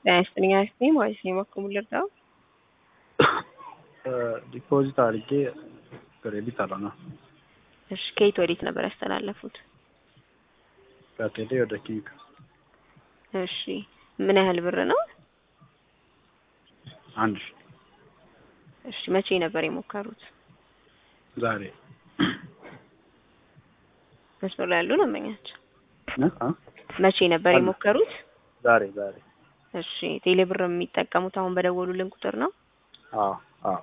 ጤና ይስጥልኝ አክስቴ ማለት ነው። በኩል ልርዳው ዲፖዚት አድርጌ ክሬዲት አልሆነም። እሺ ከየት ወዴት ነበር ያስተላለፉት? ከቴሌ ወደ ኪንግ እሺ ምን ያህል ብር ነው? አንድ ሺ እሺ መቼ ነበር የሞከሩት? ዛሬ መስመር ላይ ያሉ ደንበኛቸው እ አ መቼ ነበር አሉ። የሞከሩት? ዛሬ ዛሬ እሺ ቴሌ ብር የሚጠቀሙት አሁን በደወሉልን ቁጥር ነው? አዎ አዎ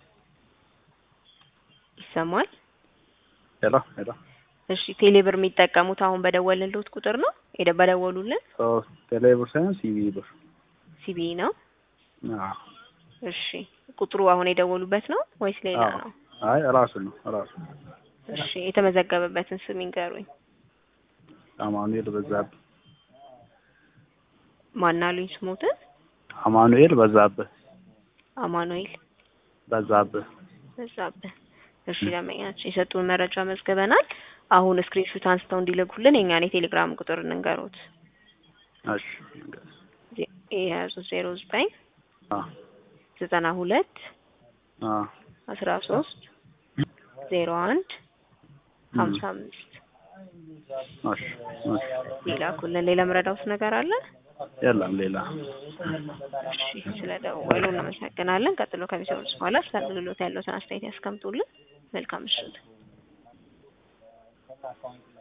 ይሰማል? ሄሎ ሄሎ እሺ ቴሌ ብር የሚጠቀሙት አሁን በደወልንልዎት ቁጥር ነው? ሄደ በደወሉልን ሶ ቴሌ ብር ሳይሆን ሲቢ ብር ሲቢ ነው? አዎ እሺ ቁጥሩ አሁን የደወሉበት ነው ወይስ ሌላ አዎ። ነው? አይ ራሱ ነው ራሱ እሺ የተመዘገበበትን ስም ይንገሩኝ። አማኑኤል በዛብህ ማናሉኝ ስሞትን? አማኑኤል በዛብህ አማኑኤል በዛብህ በዛብህ። እሺ ደንበኛችን የሰጡን መረጃ መዝግበናል። አሁን ስክሪንሹት አንስተው እንዲልኩልን የኛን የቴሌግራም ቁጥር እንንገሩት። እሺ የያዙ ዜሮ ዘጠኝ አ ዘጠና ሁለት አ አስራ ሶስት ዜሮ አንድ ሀምሳ አምስት እሺ እሺ ይላኩልን። ሌላ ምረዳውት ነገር አለ? የለም ሌላ እሺ ስለደወሉ እናመሰግናለን። ቀጥሎ ከሚሰሩት በኋላ ስለ አገልግሎት ያለውን አስተያየት ያስቀምጡልን። መልካም ምሽት።